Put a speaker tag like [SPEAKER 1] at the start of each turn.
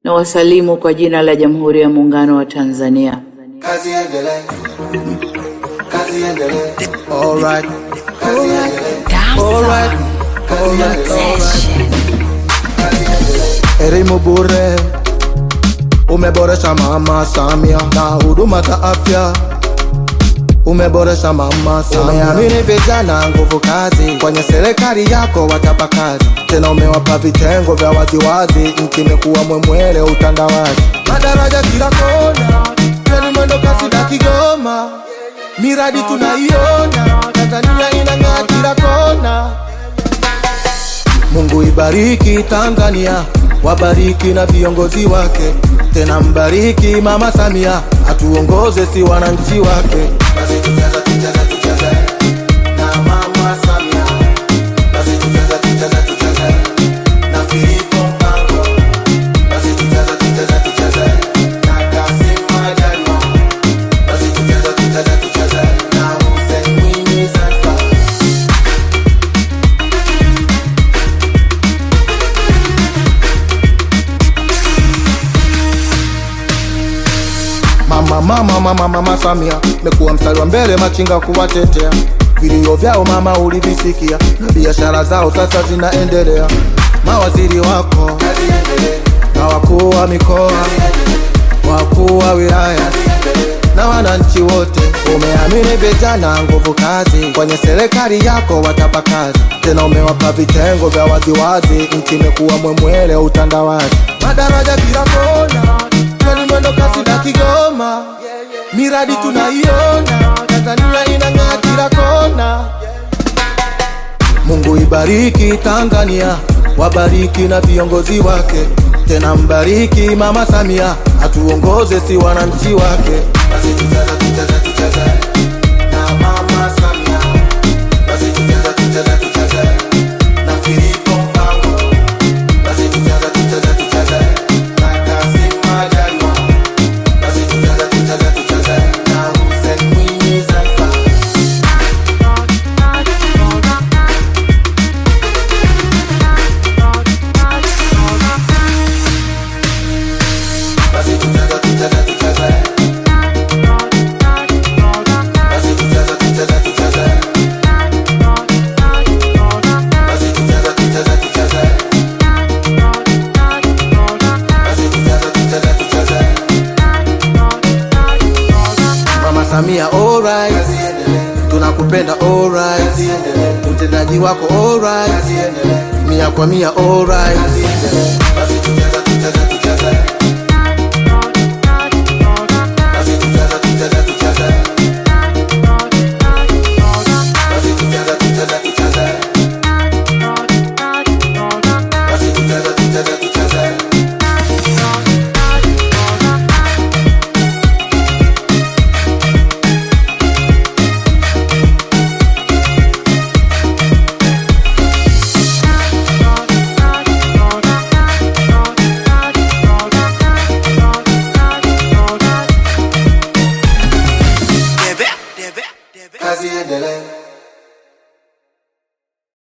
[SPEAKER 1] na wasalimu kwa jina la Jamhuri ya Muungano wa Tanzania.
[SPEAKER 2] Kazi endelee. Kazi endelee. Alright. Kazi endelee. Alright. Kazi endelee. Kazi endelee. Elimu bure umeboresha Mama Samia na huduma za afya umeboresha Mama Samia. Umeamini vijana nguvu kazi, kwenye serikali yako watapa kazi, tena umewapa vitengo vya waziwazi, nchi imekuwa mwemwele utandawazi, madaraja kila kona, treni mwendo kasi na Kigoma, miradi tunaiona, Tanzania inang'aa kila kona. Mungu ibariki Tanzania, wabariki na viongozi wake, tena mbariki Mama Samia, atuongoze si wananchi wake. Basi tucheze, tucheze, tucheze na Mama Samia, basi tucheze, tucheze, tucheze na Filipo Mpango, basi tucheze, tucheze, tucheze na Kassim Majaliwa, basi tucheze, tucheze, tucheze na Hussein Mwinyi Zanzibar. Mama, mama, mama, mama Samia mekuwa mstari wa mbele machinga kuwatetea. Vilio vyao mama ulivisikia, na biashara zao sasa zinaendelea. Mawaziri wako na wakuu wa mikoa, wakuu wa wilaya na wananchi wote, umeamini vijana nguvu kazi, kwenye serikali yako watapa kazi, tena umewapa vitengo vya waziwazi, nchi imekuwa mwemwele utandawazi, madaraja kila kona, treni mwendo kasi na Kigoma, miradi tunaiona, Tanzania inang'aa kila kona. Mungu ibariki Tanzania, wabariki na viongozi wake, tena mbariki Mama Samia, atuongoze si wananchi wake. Basi tucheze, tucheze, tucheze na Mama Samia, basi tucheze, tucheze, tucheze na Filipo Mpango, basi tucheze, tucheze, tucheze na Kassim Majaliwa, basi tucheze, tucheze, tucheze na Hussein Mwinyi Zanzibar. Basi tucheze, tucheze, tucheze. Basi tucheze, tucheze, tucheze. Basi tucheze, tucheze, tucheze. Basi tucheze, tucheze, tucheze. Mama Samia alright, tunakupenda alright, utendaji wako alright, mia kwa mia alright.